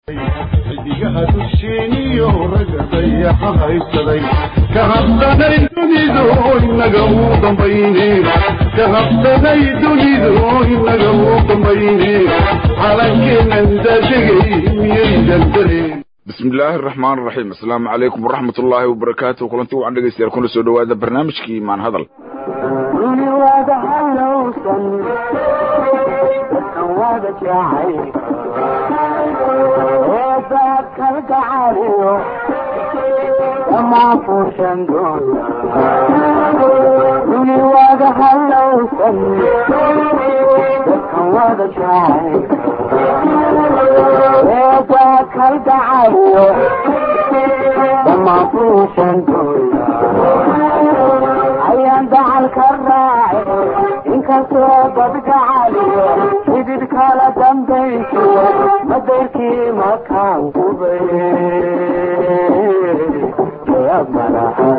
xidigaha dusheeniyo ragga dayaxa haysaday ka habsanay dunidu inaga uu dambayne ka habsanay dunidu inaga uu dambayne calankeenan daadegay miyaydan dareen bismi illaahi araxmaan araxiim assalaamu calaykum waraxmat ullaahi wabarakaatu kulanti wacan dhegeystayaal kuna soo dhowaada barnaamijkii maan hadal ayaan dacalka raaci inkastoo dadgacaliyo xidid kala dambaysiyo madayrkii makaan gubay madaxa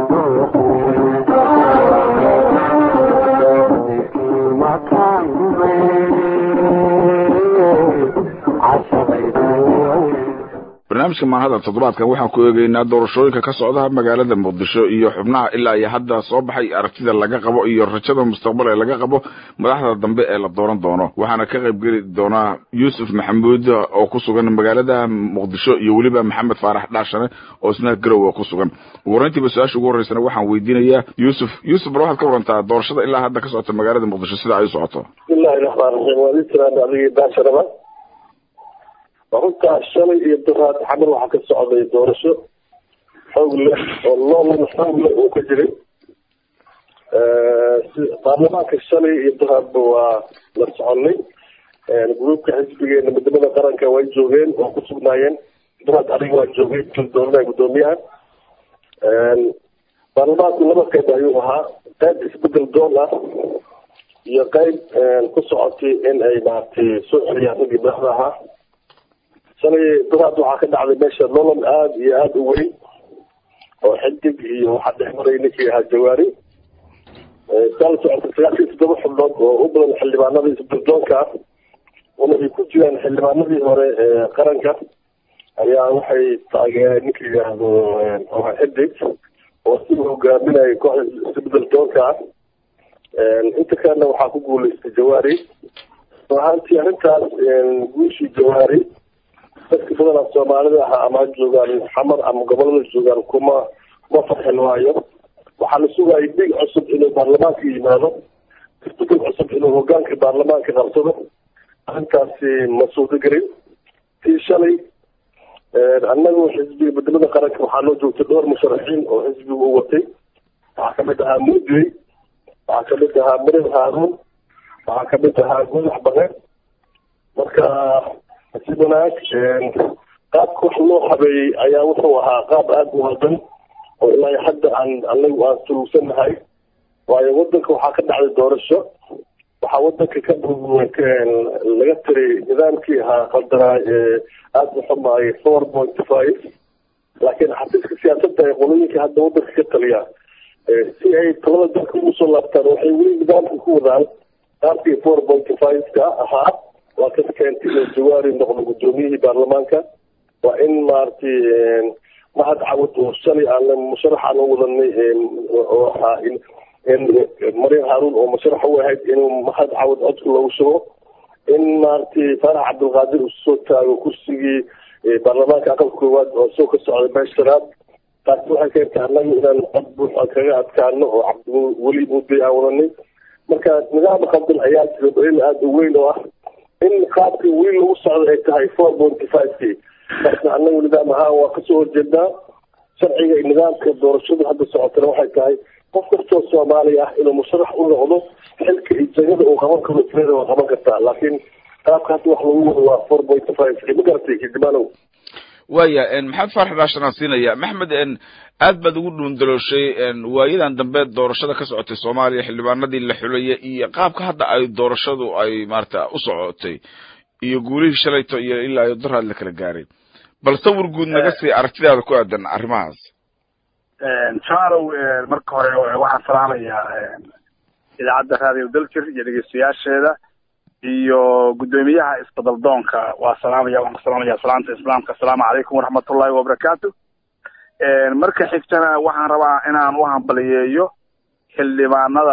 madayrkii makaan gubay barnaamijka maanhadal toddobaadkan waxaan ku eegeynaa doorashooyinka ka socda magaalada muqdisho iyo xubnaha ilaa iyo hadda soo baxay aragtida laga qabo iyo rajada mustaqbal ee laga qabo madaxda dambe ee la dooran doono waxaana ka qayb geli doonaa yuusuf maxamuud oo ku sugan magaalada muqdisho iyo weliba maxamed faarax dhaashane oo isna garowa ku sugan ugu horeyntiiba su-aasha ugu horreysana waxaan weydiinayaa yuusuf yuusuf bal waxaad ka warantaa doorashada ilaa hadda ka socota magaalada muqdisho sida ay u socoto bismillahi raxmaan raxiim waa itiraan adigii baasharaba runtaa shalay iyo daraad xamar waxaa ka socday doorasho xoog leh oo loolana xoog leh uu ka jiray baarlamaanka shalay iyo daraadba waa la soconay gruubka xisbigeena midnimada qaranka way joogeen waa ku sugnaayeen daraad aniga waa joogay doornaha guddoomiyaha baarlamaanku laba qayb ayuu ahaa qayb isbedel doon ah iyo qayb ku socotay in ay maaragtay soo celiyaan raggii madaxda ahaa shalay daraad waxaa ka dhacday meesha nolol aada iyo aada u weyn oo xidig iyo waxaa dhex maray ninkii ahaa jawaari saa la socotay sagaashan iyo toddoba xubnood oo u badan xildhibaanadii isbirdoonka ah una ay ku jiraan xildhibaanadii hore ee qaranka ayaa waxay taageereen ninka yidhaahdo xidig oo si hogaaminaya kooxda isbedel doonka ah inta kalena waxaa ku guuleystay jawaari ahaantii arrintaas guushii jawaari dadka badanaa soomaalida ahaa ama ha joogaan xamar ama gobolada joogaan kuma kuma farxin waayo waxaa la sugayay dhig cusub inuu baarlamaanka yimaado isbedel cusub inuu hogaanka baarlamaanka qabsado arrintaasi ma suurtagelin tii shalay annagu xisbiga midnimada qaranka waxaa loo joogtay dhowr musharaxiin oo xisbigu u watay waxaa kamid ahaa mudey waxaa kamid ahaa marir haaruun waxaa kamid ahaa godax baqe marka si wanaag qaabka wax loo habeeyey ayaa wuxuu ahaa qaab aada u haldan oo ilaa hadda aan anagu aan sulugsanahay waayo wadanka waxaa ka dhacday doorasho waxaa wadanka ka laga tiray nidaamkii ahaa qaldanaa ee aada u xumaayay four point five laakiin xafiiska siyaasadda ee qolooyinka hadda wadanka ka taliya si ay talada dalka ugu soo laabtaan waxay weli nidaamka ku wadaan qaabkii four point five-ka ahaa waa ka keentay inuu jawaari noqdo guddoomiyihii baarlamaanka waa in maaragtay mahad cawad oo shalay aan musharax aan u wadanay oo ahaa marin haaruun oo musharax u ahayd inuu mahad cawad codka loogu shubo in maaragtay faarax cabdilqaadir uu soo taago kursigii baarlamaanka aqalka koowaad oo soo ka socday beesharaad taasi waxay keentay annaga inaan cod buux aan kaga adkaano oo cabdiweli mudday aan wadanay marka nidaam qaldan ayaa jira daliil aada u weyn oo ah in qaabka weli lagu socdo ay tahay four ponty five k marka annagu nidaam ahaan waa kasoo horjeedaa sharciga iyo nidaamka doorashada hadda socotana waxay tahay qof kastoo soomaali ah inuu musharax u noqdo xilka iyo jagada uu qaban karo tirada waa qaban kartaa laakiin qaabka hadda wax lagu wado waa four ponty five k ma garatay kidimanow waya maxamed faarax dhaashanaan siinaya maxmed aad baad ugu dhuundalooshay waayadan dambe doorashada ka socotay soomaaliya xildhibaanadii la xulaya iyo qaabka hadda ay doorashadu ay maarata u socotay iyo guulihii shalayto iyo ilaa iyo daraad la kala gaaray bal sawir guud naga sii aragtidaada ku aadan arrimahaas jaalow marka hore waxaan salaamayaa idaacadda raadiyo daljir iyo dhegeystayaasheeda iyo guddoomiyaha isbedaldoonka waa salaamaya waan ku salaamaya salaanta islaamka assalaamu calaykum waraxmatullahi wabarakaatu marka xigtana waxaan rabaa inaan u hambaliyeeyo xildhibaanada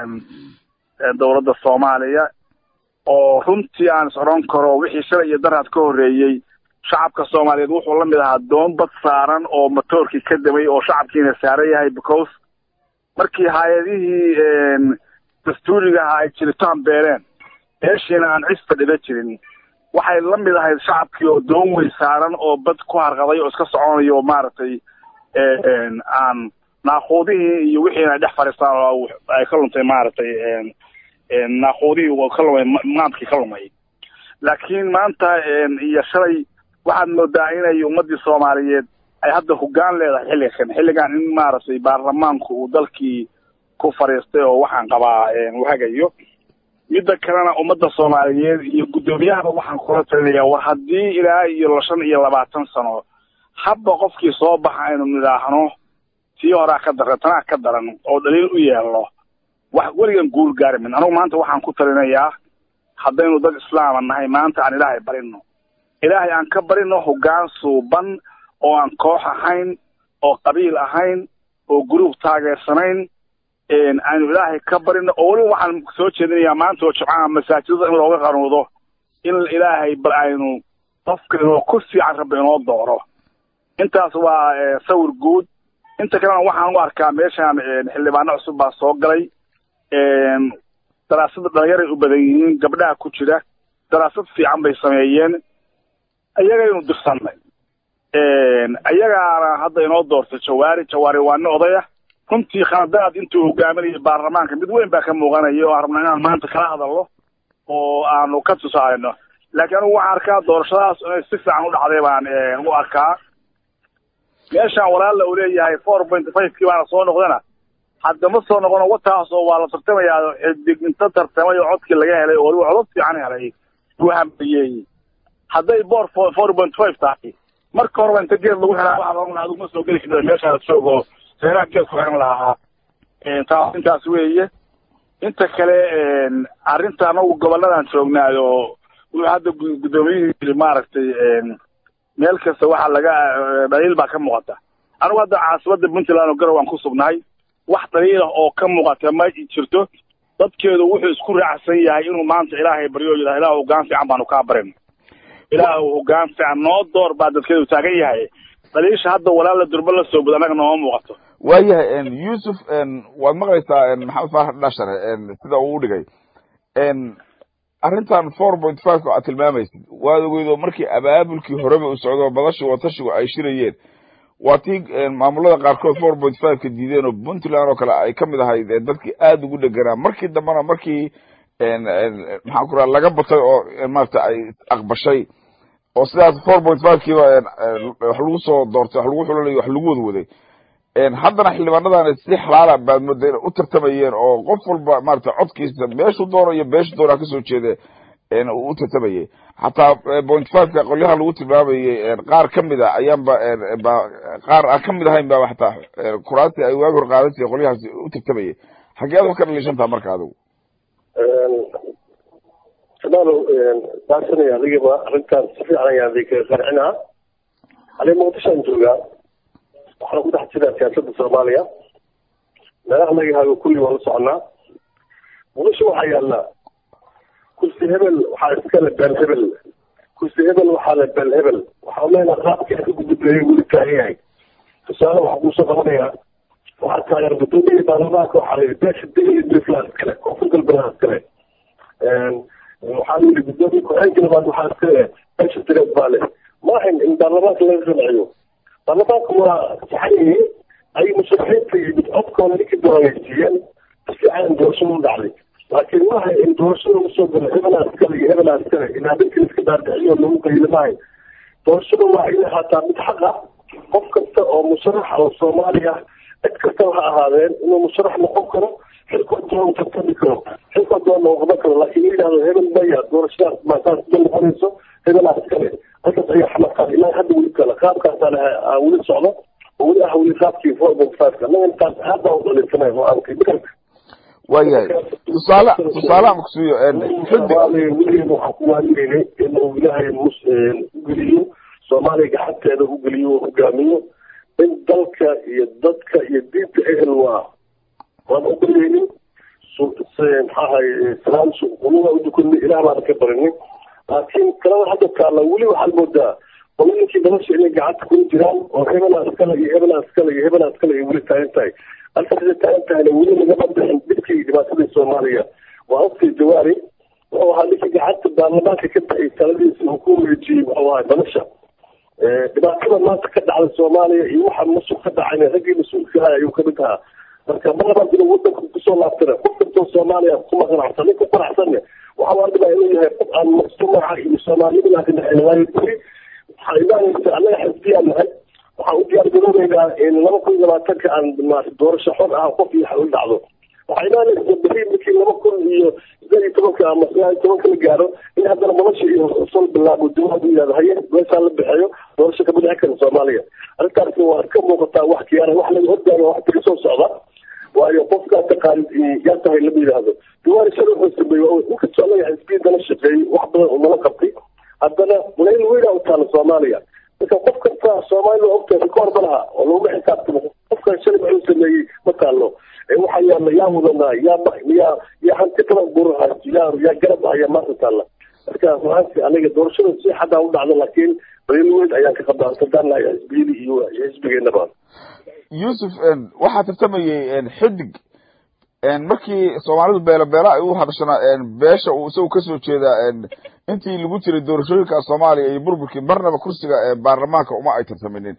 dowladda soomaaliya oo runtii aan is odhan karo wixii shalay iyo daraad ka horreeyey shacabka soomaaliyeed wuxuu la mid ahaa doon bad saaran oo matoorkii ka damay oo shacabkiina saaran yahay because markii hay-adihii dastuuriga ahaa ay jiritaan beereen meeshiina aan cis fadhida jirin waxay la mid ahayd shacabkii oo doon wey saaran oo bad ku harqaday oo iska soconayo oo maaragtay aan naaquudihii iyo wixiina ay dhex fadhiistaan oo ay ka luntay maaragtay naaquudihii ka lumay maamkii ka lumay laakiin maanta iyo shalay waxaad moodaa inay ummadii soomaaliyeed ay hadda hoggaan leedahay xilligan xilligan in maaragtay baarlamaanku uu dalkii ku fadhiistay oo waxaan qabaa uu hagayo midda kalena ummadda soomaaliyeed iyo guddoomiyahaba waxaan kula talinayaa war haddii ilaa iyo shan iyo labaatan sano habba qofkii soo baxa aynu nidhaahno tii horaa ka daran tanaa ka daran oo dhaliil u yeelno wax weligan guul gaarimin anugu maanta waxaan ku talinayaa haddaynu dad islaama nahay maanta aan ilaahay barino ilaahay aan ka barino hoggaan suuban oo aan koox ahayn oo qabiil ahayn oo guruub taageersanayn aynu ilaahay ka barino oo weliba waxaan soo jeedinayaa maanta oo jimcaha masaajidada in looga qanuudo in ilaahay bal aynu qofka inoo ku fiican rabbi inoo dooro intaas waa sawir guud inta kalena waxaan u arkaa meeshaan xildhibaano cusub baa soo galay daraasada dhalinyaray u badan yihiin gabdhaha ku jira daraasad fiican bay sameeyeen ayagaynu dirsannay ayagaana hadda inoo doortay jawaari jawaari waa nin odaya runtii khaladaad intuu hogaaminayay baarlamaanka mid weyn baa ka muuqanaya oo aan rabna inaan maanta kala hadalno oo aanu ka tusaalino laakiin anigu waxaan arkaa doorashadaas inay si fiican u dhacday baan u arkaa meeshaan walaalla uu leeyahay four point five kii baana soo noqdana hadda ma soo noqono wataas oo waa la tartamayaa xidig inta tartamay oo codkii laga helay oo waliba codod fiican helay buu hambayeeyey hadday boor four point five tahay marka horeba inta geed lagu helaa waxa lagu adigu ma soo geli karta meeshaa joogo seeraha geed ku xiran lahaa taas intaas weeye inta kale arrinta anagu gobolladan joognaayo wuxuu hadda guddoomiyihii yiri maaragtay meel kasta waxaa laga dhaliil baa ka muuqata anigu hadda caasimada puntland oo garow aan ku sugnahay wax dhaliilah oo ka muuqata ma jirto dadkeedu wuxuu isku raacsan yahay inuu maanta ilaahay baryo yidhaha ilaah hoggaan fiican baanu kaa barin ilaah hoggaan fiican noo door baa dadkeedu taagan yahay dhaliisha hadda walaala durba la soo bud annaga nooma muuqato waayahay yuusuf waad maqlaysaa maxamed faarax dhashare sida uu udhigay arrintan four point five aad tilmaamaysid waad ogeydo markii abaabulkii horeba u socdo badashii watashigu ay shirayeen waa tii maamulada qaarkood four point five ka diideen oo puntland oo kale ay kamid ahayd dadkii aada ugu dheganaa markii dambena markii maxaan ku raha laga batay oo maarata ay aqbashay oo sidaas four point five kiiba wax lagu soo doortay wax lagu xulanayo wax lagu wada waday haddana xildhibaanadan si xalaala baad mooda inay u tartamayeen oo qof walba maarata codkiisa meeshuu doono iyo beeshu doonaa kasoo jeeda uu u tartamayay xataa point fiveka qolyaha lagu tilmaamayay qaar kamid a ayaanba ba qaar aan kamid ahayn ba xataa kuraasi ay waagi hor qaadansa qolyahaasi u tartamayay xageed wax ka dhaliishantaha marka adigu shamaalow baasanaya adigaba arrintaan si fiican ayaan idinka qarcinaa aniga muqdishoan joogaa waxaan ku dhex jiraa siyaasadda soomaaliya meelaha laga hago kulli waa la soconaa muqdisho waxaa yaalla kursi hebel waxaa iskale beel hebel kursi hebel waxaa le beel hebel waxaa leenaha qaabka ka gudubleeyay weli taagan yahay tusaale waxaa kuusoo qabanayaa waxaa taagan gudoomiyihii baarlamaanka waxaa la yidhi beesha dega iyo puntland iskale koonfur galbeed iskale waxaa la yidhi gudoomiye ku-xeenka labaad waxaa iskale beesha direed baa leh ma ahayn in baarlamaanka laga qanciyo baarlamaanka waa saxayay ay musharaxiinta yimid codkooda ninkii doonaysiiyeen si fiican doorashada u dhacday laakiin maaha in doorashada usoo galo hebelaa iskale iyo hebelaa iskale in habeenkii iska daardiciyo lagu qayli maahay doorashada waa inay ahaataa mid xaq ah qof kasta oo musharax oo soomaaliya cid kastaba ha ahaadeen inuu musharax noqon karo xilkoo doon tartami karo xilkoo doon noqon karo laakiin la yidhahdo hebel maya doorashadaas maasaas ka noqonayso hebelaa iskale halkaas ayaa xamaqaan ilaa hadda weli kale qaabkaasaan weli socdo oo weli ah weli qaabkii four point five-ka annaga intaas aad baan u dhalisanay oo aan waayahay tusaale tusaale aan kusiiyo xidig weligeena waxaan ku waaligeynay inuu ilaahay mus geliyo soomaaliya gacanteeda u geliyo oo hogaamiyo in dalka iyo dadka iyo diinta ehel waa waan ogolaynin maxaahay salaam quluga udukunni ilaah baana ka barinin laakiin talada hadda taalla weli waxaad moodaa qolooyinkii nolosha inay gacanta kula jiraan oo hebelaa iskale iyo hebelaa iskale iyo hebelaa iskale ay weli taagan tahay halkaasay taagan tahayna weli lagama bixin dhibkii dhibaatadii soomaaliya waa ogtay jawaari wuxuu ahaa ninkii gacanta baarlamaanka ka baxay taladiisa uu ku wareejiyey wuxuu ahaa nolosha dhibaatada maanta ka dhacda soomaaliya iyo waxa masuq ka dhacayna raggii mas-uulka ahaa ayuu kamid ahaa marka mar labaad inuu wadanka kusoo laabtana qof kastoo soomaaliya kuma qanacsan nin ku qanacsanne waxa waa dhibaa inuu yahay qof aan mujtamaca iyo soomaaliyada ka dhexeyn waayo beri waxaa imaanaysa annaga xisbiyaan nahay waxaan u diyaar garoobeynaa in laba kun iyo labaatanka aan maarata doorasho xor ah qof iyo xal dhacdo waxaa imaanaysa beri markii laba kun iyo sideed iyo tobanka ama sagaal iyo tobanka la gaaro in haddana nolosha iyo sal bilaabo dowlad u yihahdo haye meeshaa la bixiyo doorasho kama dhexi karin soomaaliya arrintaasi waa ka muuqataa wax kiyaara wax laga hordaaga wax taga soo socda waayo qofkaa taqaanid yaa tahay lama yidhaahdo diwaari shar wuxuu sameeyey inkastoo anaga xisbiyadana shaqeeyey wax badan oo nala qabtay haddana muleyl weyna u taala soomaaliya marka qof kasta soomaaliya waa ogtahay rikoor ma laha oo laguma xisaabtamo qofkan shalay wuxuu sameeyey ma taalo waxaa yaala yaa wadanaa yaa yaa yaa hanti badan buraha yaa yaa garab ah yaa maanta taalla marka ruaanti aniga doorashada si xadaa u dhacdo laakiin muleyl weyn ayaan ka qabaa tadaanahay xisbiyadii iyo xisbigeenaba yuusuf waxaa tartamayey xidig markii soomaalidu beela beela ay u hadashana beesha uu isagu kasoo jeedaa intii lagu jiray doorashooyinka soomaaliya iyo burburkii marnaba kursiga baarlamaanka uma ay tartaminin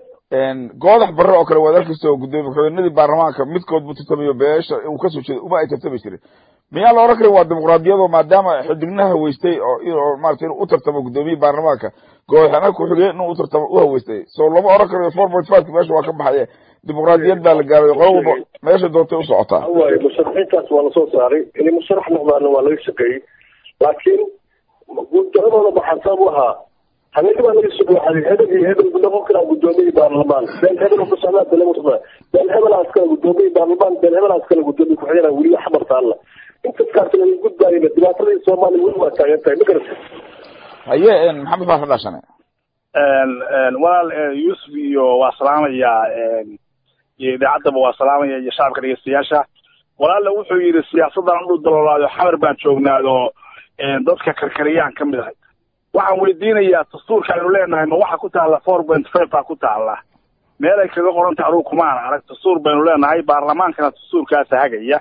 goodax barre oo kale waad arkaysa oo gudoomiye madaxweynadii baarlamaanka midkood buu tartamayo beesha uu kasoo jeeda uma ay tartami jirin miyaa la oran karin waa dimuqraadiyado maadaama xidigna haweystay oo maarata inuu u tartamo gudoomiyihii baarlamaanka goodaxna ku-xigeen inuu utartamo u haweystay so lama oran karayo four point five meesha waa ka baxaye dimuqraadiyad baa la gaaray qolo walba meesha doontay u socotaa waayo musharaxiintaas waa lasoo saaray inay musharax noqdaana waa laga shaqeeyey laakiin guuldaradooda maxaa sabab u ahaa habeenka baa laga soo waxay hebel iyo hebel noqon karaa gudoomiyii baarlamaan been hebel ku socdaa been ku socdaa been hebel askala gudoomiyii baarlamaan been hebel askala gudoomiye ku-xigeenaa weli wax martaalla intaskaasna la gudbaayna dhibaatadii soomaaliya weli waa taagan tahay ma garata haye maxamed faarax dhashane walaal yuusuf iyo waa salaamayaa iyo idaacaddaba waa salaamaya iyo shacabka dhegeystayaasha walaalla wuxuu yidhi siyaasaddan u daloolaado xamar baan joognaado dadka karkariyaan ka mid ahay waxaan weydiinayaa dastuurka aynu leenahay ma waxa ku taalla four point five baa ku taalla meel ay kaga qoran tahay anugu kumaan arag dastuur baynu leenahay baarlamaankana dastuurkaasa hagaya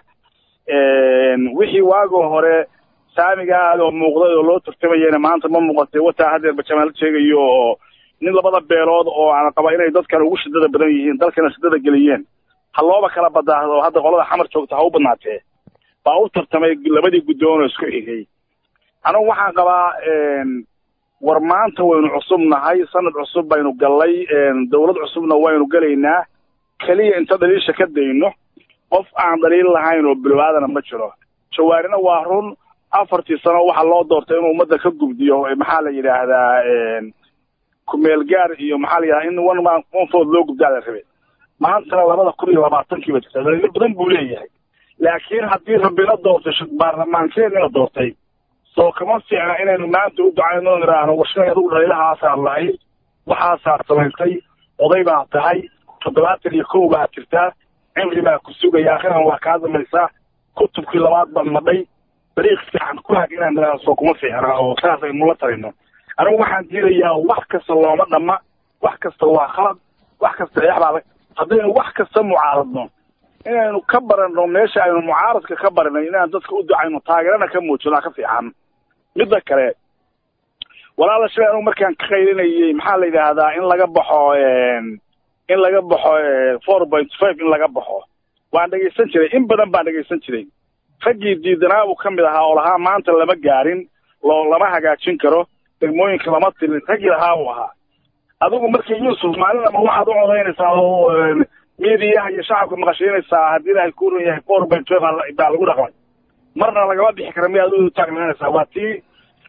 wixii waagoo hore saamiga aad oo muuqday oo loo tartamayana maanta ma muuqatay wataa hadeerba jamaal sheegayo oo nin labada beelood oo aan qaba inay dadkan ugu shidada badan yihiin dalkana shidada geliyeen ha looba kala badaahdo hadda qolada xamar joogta ha u badnaatee baa u tartamay labadii guddoon oo isku xigay anugu waxaan qabaa war maanta waynu cusub nahay sanad cusub baynu gallay dawlad cusubna waynu gelaynaa keliya inta dhaliisha ka dayno qof aan dhaliil lahayn oo bilwaadana ma jiro jawaarina waa run afartii sano waxaa loo doortay inuu ummadda ka gubdiyo maxaa la yidhaahdaa kumeel gaar iyo maxaa la yidhahdaa in one man one food loo gubdaa la rabay maantana labada kun iyo labaatankiiba jirta dhaliilo badan buu leeyahay laakiin haddii rabbina doortay baarlamaankeedina la doortay soo kama fiicna inaynu maanta u ducayno niraahno warshay adugu dhaliilahaasaad lahayd waxaasaad samaysay oday baa tahay toddobaatan iyo kow baa jirtaa cimri baa ku sugaya akhiran waa kaa damaysaa kutubkii labaad baan madhay dariiq fiican ku hag inaan niraahno soo kuma fiicna oo saas aynu la tarino anigu waxaan diidayaa wax kasta looma dhamma wax kasta waa khalad wax kasta eexbaa haddaynu wax kasta mucaaradno inaynu ka baranno meesha aynu mucaaradka ka barinay inaan dadka u ducayno taageerana ka muujino ka fiican midda kale walaala shalay anugu markaan ka qaylinayay maxaa la yidhaahdaa in laga baxo in laga baxo four point five in laga baxo waan dhegaysan jiray in badan baan dhegaysan jiray raggii diidanaa uu ka mid ahaa oo lahaa maanta lama gaarin loo lama hagaajin karo degmooyinka lama tirin raggii lahaa uu ahaa adigu markii yuusuf maalin ama waxaad u codaynaysaa oo miidiyaha iyo shacabka maqashiinaysaa haddii ilaahay ku run yahay four point five baa lagu dhaqmay marna lagama bixi kara miyaad u taagnaanaysaa waa tii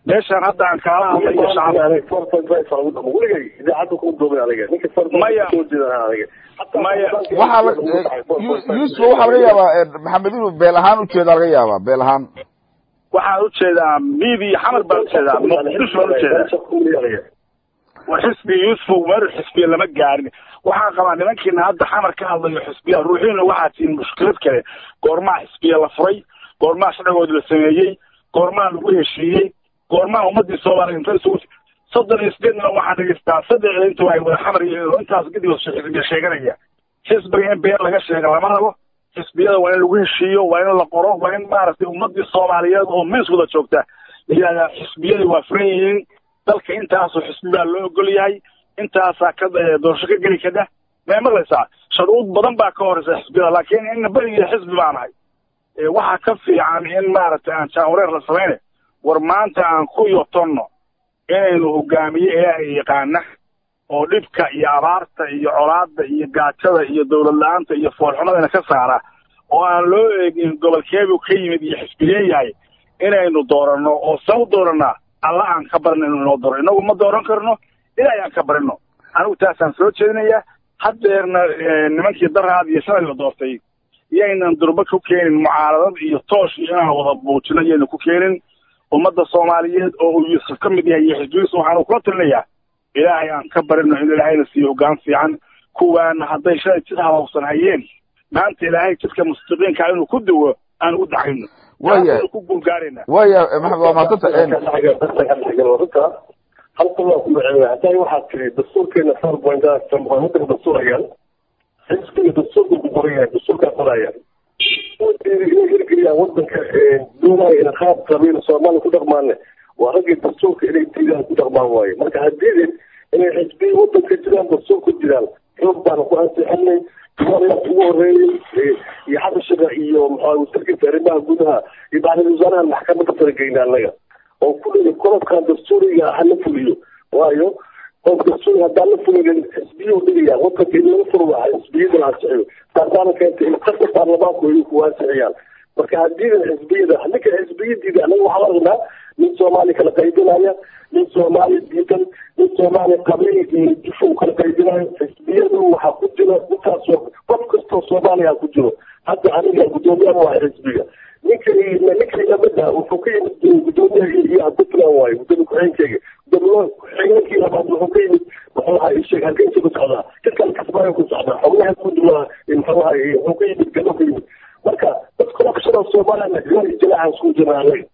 meeshaan hadda aan kaala hadlay iyo shacab four point five aan ugu dhamo weligay idaacadda kuma duubin aniga ninka four point Maya. soo jeedan aniga Maya. waxaa la yuusuf waxaa laga yaabaa maxamed inuu beel ahaan ujeedaa laga yaabaa beel ahaan waxaan ujeedaa miidi iyo xamar baan ujeedaa muqdisho baan ujeedaa war xisbi yuusuf meel xisbiya lama gaarin waxaan qabaa nimankiina hadda xamar ka hadlayo xisbiya ruuxiina waxaa tihiin mushkilad kale goormaa xisbiya la furay goormaa sharcigoodi la sameeyey goormaa lagu heshiiyey goormaa ummadii soomaaliya inta isugu soddon iyo sideedna waxaan dhegeystaa saddexda inta ay wada xamar iyo intaas kadib xisbiya sheeganaya xisbiga in been laga sheega lama rabo xisbiyada waa in lagu heshiiyo waa in la qoro waa in maaragtay ummadii soomaaliyeed oo mees wada joogta la yidhahdaa xisbiyadii waa furan yihiin dalka intaasoo xisbi baa loo ogol yahay intaasaa ka eh, doorasho ka geli kada may maqlaysaa shuruud badan baa ka horeysa xisbiyada laakiin in beriga xisbi baan ahay Eh, waxaa ka fiican in maaragtay aan jaawareer la samayne war maanta aan ku yotonno inaynu hogaamiye ilaahay yaqaana oo dhibka iyo abaarta iyo colaadda iyo gaajada iyo dowlad la-aanta iyo foolxumadana ka saara oo aan loo eegin gobolkeebu ka yimid iyo xisbigee yahay inaynu dooranno oo sa u dooranaa alla aan ka barino inuu inoo dooro inagu ma dooran karno ilaahay aan ka barino anigu taasaan soo jeedinayaa haddeerna eh, nimankii daraad iyo shalay la doortay iyaynan durba ku keenin mucaaradad iyo toosh iyo inaan wada buujino iyaynan ku keenin ummadda soomaaliyeed oo uu yuusuf ka mid yahay iyo xisbigiisu waxaanu kula talinayaa ilaahay aan ka barino in ilaahayna siiyo hoggaan fiican kuwaana hadday shalay jid habaabsan hayeen maanta ilaahay jidka mustaqiinka inuu ku duwo aan ugu dacayno Waaya. Taasaynu ku guulgaarayna waaya maxamed waa mahadsanta halkan waa ku maceeya hadaa waxaad tiri dastuurkeena four point wadanka dastuurayaan xisbiga dastuurka ku qoran yahay dastuurkaa qorayaan inay hirgeliyaan wadanka doonaya ina qaab qabiil soomaaliya ku dhaqmaane waa raggii dastuurka inay diidaan ku dhaqmaan waaye marka haddiidin inay xisbiya wadanka jiraan dastuurka jiraan xoog baana ku ansixinay tumaalayaa ugu horeeyey iyo xabashiga iyo maxaa wasarkiisa arrimaha gudaha iyo bacdil wasaaraha maxkamadda farageyna annaga oo kulli qodobkan dastuuriga ah la fuliyo waayo qodob dastuuri haddaan la fulinin xisbiyu dhigaya wadanka in laga furo waa xisbiyada la ansixiyo taasaana keentay in qasab baarlamaanku ay ku ansixiyaan marka haddiidan xisbiyada ninka xisbiyadiida annaga waxaa aragnaa nin soomaali kala qaybinaya nin soomaali diidan nin soomaali qabiil iyo jufo kala qaybinayo xisbiyadu waxaa ku jira intaasoo qof kastoo soomaaliya ku jiro hadda aniga guddoomiyaha waa xisbiga ninka ninka lamida wuxuu ka yimid gudoomiyaha iyo puntland waayo gudoomiye ku-xigeenkeyga gudoomiye ku-xigeenkii labaad wuxuu ka yimid muxuu ahaa isheeg halkeesa ku socdaa dadkan kasbaayo ku socdaa xubnaha guudwaa muxuu ahaa wuxuu ka yimid galo ka yimid marka dadka okshada soomaaliyana gaari jilaacan isku jiraan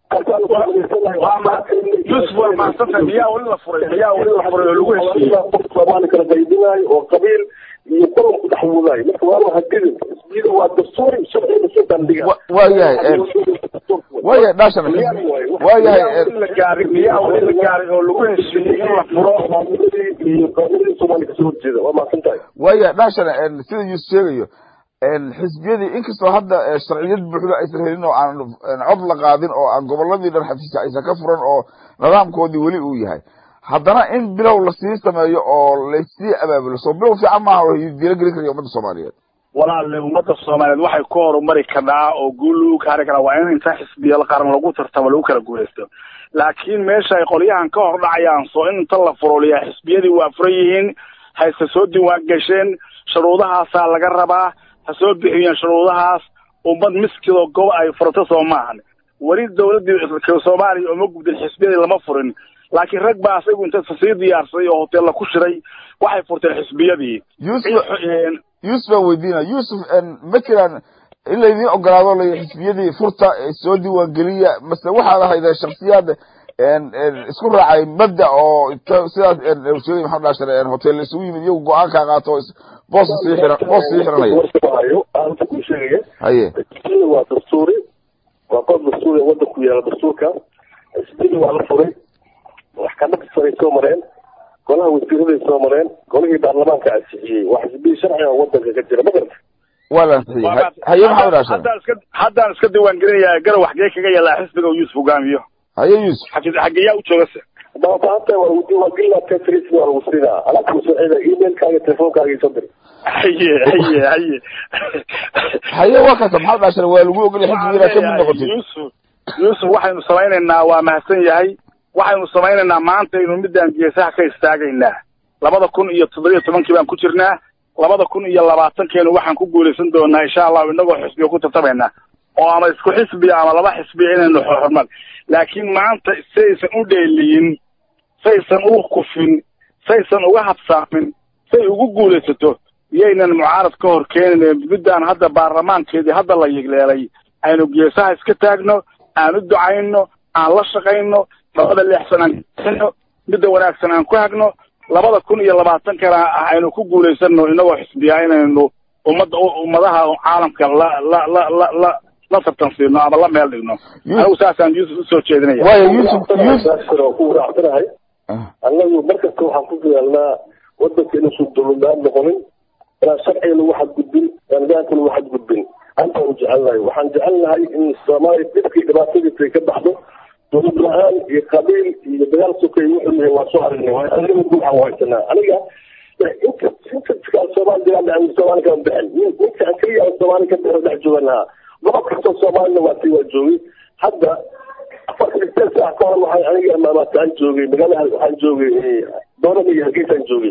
yuusuf waa mahadsanta miyaa weli la furay miyaa weli la furay oo lagu heshiiyey qof soomaali kala qaybinayo oo qabiil iyo qodob ku dhex wadaayo marka waa hadidin xisbiyada waa dastuuri sharciga soo bandhiga Wa- waayahay waayahay dhaashan waayahay miyaa weli la gaarin miyaa weli la gaarin oo lagu heshiiyey in la furo iyo qabiilada soomaaliya kasoo horjeeda waa mahadsan tahay waayahay dhaashan sida yuusuf sheegayo xisbiyadii inkastoo hadda eh, sharciyad buuxda aysan helin oo aan aan cod la qaadin oo aan goboladii dhan xafiiska aysan ka furan oo nidaamkoodii weli uu yahay haddana in bilow lasii sameeyo oo laysii abaabulo soo bilow fiican maaha oo diilo gelin karaya ummadda soomaaliyeed walaalle ummadda soomaaliyeed waxay ku horumari kadhaa oo guul lagu gaari karaa waa in inta xisbiya qaran lagu tartamo lagu kala guulaysto laakiin meesha ay qolyahan ka hor dhacayaan soo in inta la furuliyaa xisbiyadii waa furan yihiin hayse soo diiwaan gasheen shuruudahaasaa laga rabaa ha soo bixiyeen shuruudahaas ummad miskidoo gobo ay furato soo maahan weli dowladdii soomaaliya uma gubdin xisbiyadii lama furin laakiin rag baa asagu inta sii diyaarsaday oo hoteella ku shiray waxay furteen xisbiyadii yuusuf yuusuf baan weydiina yuusuf ma jiraan in laydin ogolaado la xisbiyadii furta ee soo diiwaan geliya mase waxaad ahaydeen shaksiyaad isku raacay mabda oo inta sidaas sheegay maxamed dhaashar hotel isugu yimid iyagu go-aan kaa qaato boos sii xiran boos sii xiranaya warkaayo aanta ku sheegaya haye xisbiyada waa dastuuri waa qodob dastuuri ee wadanku yaala dastuurka xisbiyada waa la furay maxkamadda saray soo mareen golaha wasiiraday soo mareen golihii baarlamaanka ansixiyey waa xisbiya sharciga oo wadanka ka jira ma garata waa la ansixiyey haye maxamed dhaashar haddaan iska haddaan iska diiwaan gelinayaa garow xagee kaga yaalaa xisbiga uu yuusuf hogaamiyo haye yuusuf xagee xageeyaa u joogase haddaba maanta waa lagu diiwaangelinaa tetris waa lagu siinaa alaabta masooceeda emailkaaga telefonkaaga iyo soo dir haye haye haye haye waa kasa maxamed dhaashar waa lagu ogolay xisbiga inaad ka mid noqotid yuusuf yuusuf waxaynu samaynaynaa waa mahadsan yahay waxaynu samaynaynaa maanta aynu midaan geesaha ka istaagaynaa labada kun iyo toddobiyo tobankii baan ku jirnaa labada kun iyo labaatankeenu waxaan ku guulaysan doonaa insha allahu inagoo xisbiga ku tartamaynaa oo ama isku xisbiya ama laba xisbiya inaynu xorman laakiin maanta saysan u dheeliyin saysan u kufin saysan uga habsaamin say ugu guulaysato iyaynan mucaarad ka hor keenin middaan hadda baarlamaankeedii hadda la yigleelay aynu geesaha iska taagno aan u ducayno aan la shaqayno labada leexsan aan kaxino midda wanaagsan aan ku hagno labada kun iyo labaatankana aynu ku guulaysano inagoo xisbiyaa inaynu ummadda ummadaha caalamka la la la la la la tartansiino ama la meel dhigno anigu saasaan yuusuf usoo jeedinaya waayo yuusuf yuusuf oo ku raacsanahay annagu markasta waxaan ku dadaalnaa wadanka inuusan dulumaan noqonin inaan sharciga lagu xadgudbin inaan nidaamka lagu xadgudbin antaanu jecelnahay waxaan jecelnahay in soomaaliya dhibkii dhibaatadiisa ay ka baxdo dowlad la-aan iyo qabiil iyo dagaal sokay wuxuu yahay waa soo aragnay waa aniga guuxaan haysanaa aniga inta inta soomaali dagaal dhacay soomaali kama bixin inta aan keliya aan soomaali ka bixin dhex jooganaha gobol kastoo soomaalina waa tii waa joogay hadda afartan sideed saac ka hor waxaan aniga maamataan joogay magaalada waxaan joogay doonada iyo hargeysaan joogay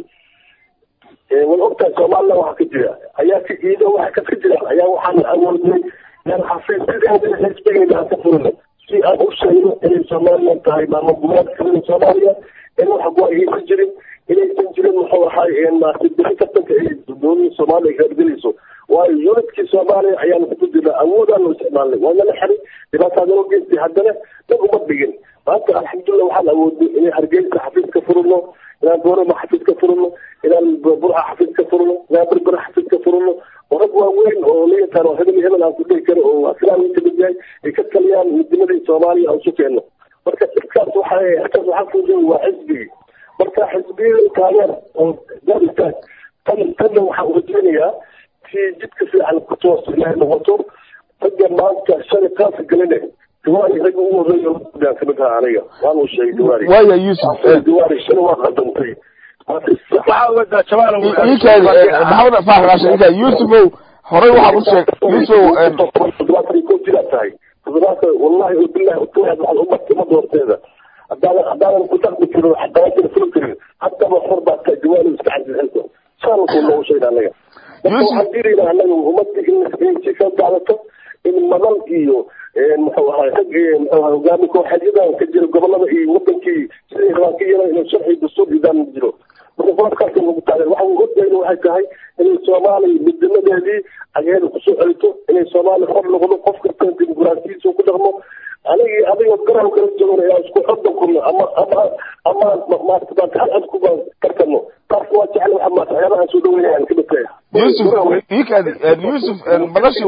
way ogtahay soomaalina waxa ka jira ayaa ka iido waxa ka jiraan ayaa waxaan awoodnay inaan xafiisyada xisbigayna aan ka furino si aan u sheegno inay somalilan tahay maamul goboleedka kamida soomaaliya in wax go-ayaysan jirin inaysan jirin muxuu ahay maarata bixi tartanka ay dowladda soomaaliya kaadgelayso waayo unidkii soomaaliya ayaanu ku jirnaa awoodaanu isticmaalnay waana la xiray dhibaataadana geystay haddana dad uma dhigin maanta alxamdulilah waxaan awoodnay inay hargeysa xafiis ka furino inaan boorama xafiis ka furino inaan burca xafiis ka furino inaan berbera xafiis ka furino oo rag waaweyn oo la yaqaan oo hebel hebel aan ku dhihi karo oo aslaan ka mid yahay ay ka taliyaan midnimadii soomaaliya aan isu keenno marka dhibkaas waxa halkaas waxaa fuujin waa xisbigii marka xisbiyada taageer oo dabistaag tan tanna waxaan urajeynayaa si jidka fiican ku toos inay noqoto ragga maanta shalay qaasa galine diwaari ragga ugu horreeya aan kamid ahaa aniga waan uu sheegay diwaari waayo yuusuf diwaari shalay waa qaldantay waxaa ugadaa jamaal ninkaadi maxamed faax raashin ninkaa yuusufow horey waxaad u sheeg yuusufow toddobaatan iyo kow jiraa tahay toddobaatan wallahi oo billahi utawad waxaad umartay ummadda horteeda haddaanan haddaanan ku dhaqmi karin haddaanan fuli karin haddaba xor baa tahay diwaari iska cajilxilka saalku noogu sheega anaga marka waxaan diidaynaa anaga ummadda in si ka qaadato in madal iyo muxuu ahay rag muxuu ahay hogaami kooxeedyadan ka jira gobolada iyo wadankii siday rabaan ka yeelan inuu sharci dastuur nidaam jiro marka qodobkaas lagu taageer waxa uu ogayna waxay tahay inay soomaaliya midnimadeedii ageeda kusoo celito inay soomaaliya xor noqdo qof kasta dimuqraasiyadiisa ku dhaqmo anigi adigoo garan kala joogna inaan isku xoddan kulno ama ama ama maarata maanta hal cod ku tartano taas waa jecel waxa maarata waxyaabaha aan soo dhaweynayaan ka midtaya yuusuf ninkaadi yuusuf madashii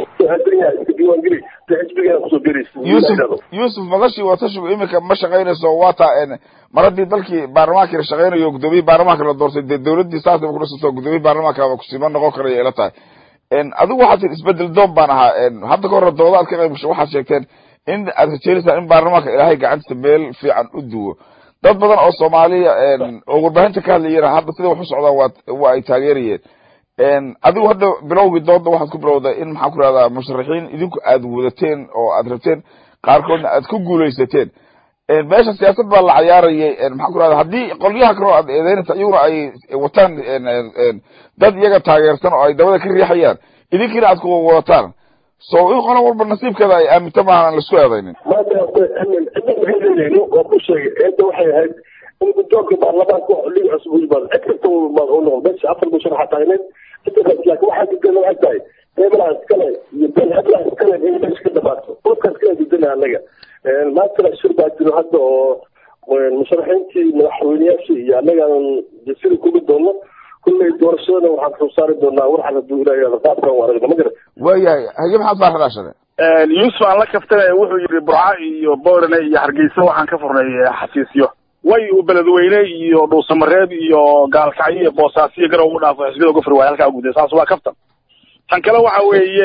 yuusuf yuusuf madashii watashigu iminka ma shaqaynayso waa taa mar haddii dalkii baarlamaanka la shaqaynayo gudoomiyii baarlamaanka la doortay dee dowladdii saasaba kudhisato gudoomiyii baarlamaanka kusima noqon karaya ila tahay adigu waxaad tii isbedel doon baan ahaa hadda ka hore dooda aad ka qayb gasho waxaad sheegteen in aad rajeynaysaa in baarlamaanka ilaahay gacantiisa meel fiican u duwo dad badan oo soomaaliya oo warbaahinta ka hadlayana hadda sida wax u socdaan waa waa ay taageerayeen adigu hadda bilowgii dooda waxaad ku bilowday in maxaan ku rahdaa musharaxiin idinku aad wadateen oo aad rabteen qaarkoodna aad ku guulaysateen meesha siyaasad baa la cayaarayay maxaan ku rahdaa haddii qolyaha kaleo aad eedeynaysa iyaguna ay wataan dad iyaga taageersan oo ay dabada ka riixayaan idinkiina aad ku wadataan so in qolo walba nasiibkeeda ay aaminta maaha aan laisku eedaynin maanta cidda waxayleeyihiin waa ku sheegay eedda waxay ahayd in guddoonka baarlamaanka wax liga cusub u yimaado cid kasta u noqdo meesha afar musharaxa taagneed cidda laakiin waxaa diidana waxay tahay reebelaha iskale iyo bel heblaha iskale in meesha ka dhamaato qofkaas kala diidana anaga maantana shir baa jiro hadda oo musharaxiintii madaxweyneyaashii iyo annagaan jasiri kugi doono kulley doorashadana waxaan soo saari doonaa warxan hadduu ilaah qaabkan u aragno ma garan waayahay haye maxaad faax raashade yuusuf aan la kaftanaya wuxuu yidhi burca iyo boorane iyo hargeysa waxaan ka furnay xafiisyo way uu beledweyne iyo dhuusamareeb iyo gaalkacyo iyo boosaasiyo garow u dhaafo xisbiyada uga furi waaya halkaa uguday saas waa kaftan tan kale waxa weeye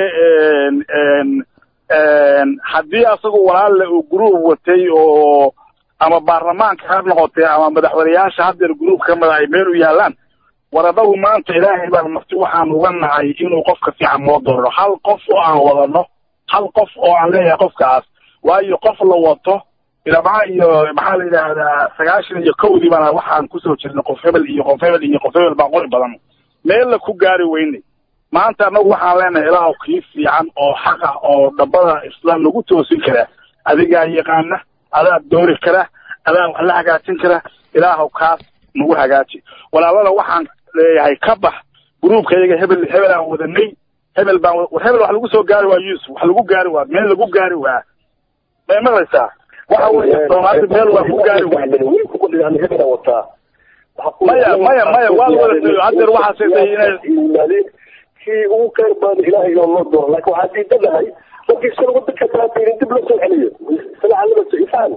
haddii asagu walaalle uu gruub watay oo ama baarlamaanka ha noqotee ama madaxweyneyaasha haddeer gruub ka mid ay meel u yaalaan waradagu maanta ilaahay baan marti waxaan uga nahay inuu qofka fiican noo doorno hal qof oo aan wadano hal qof oo aan leeyahay qofkaas waayo qof la wato ilaa iyo maxaa la yidhaahdaa sagaashan iyo kowdii bana waxaan kusoo jirnay qof hebel iyo qof hebel iyo qof hebel baa qori badan meella ku gaari weynay maanta annagu waxaan leenahay ilaahu kii fiican oo xaq ah oo dhambada islaam lagu toosin kara adigaa yaqaana adaa doori kara adaa wax la hagaajin kara ilaahu kaas nagu hagaaji walaalada waxaan leeyahay ka bax gruubka iyaga hebel hebel aan wadanay hebel baan war hebel wax lagu soo gaari waa yuusuf wax lagu gaari waa meel lagu gaari waa may maqlaysaa waxa weeye soomaalida meel waa ku gaari weyne wataa maya maya maya waa la wada tayo haddeer waxaa sheegtay inay yimaadeen kii ugu khayr badan ilaahay oo loo doono laakiin waxaa diidanahay markii shan wadanka baabiinin dib loo soo celiyo sala calamasa ifaan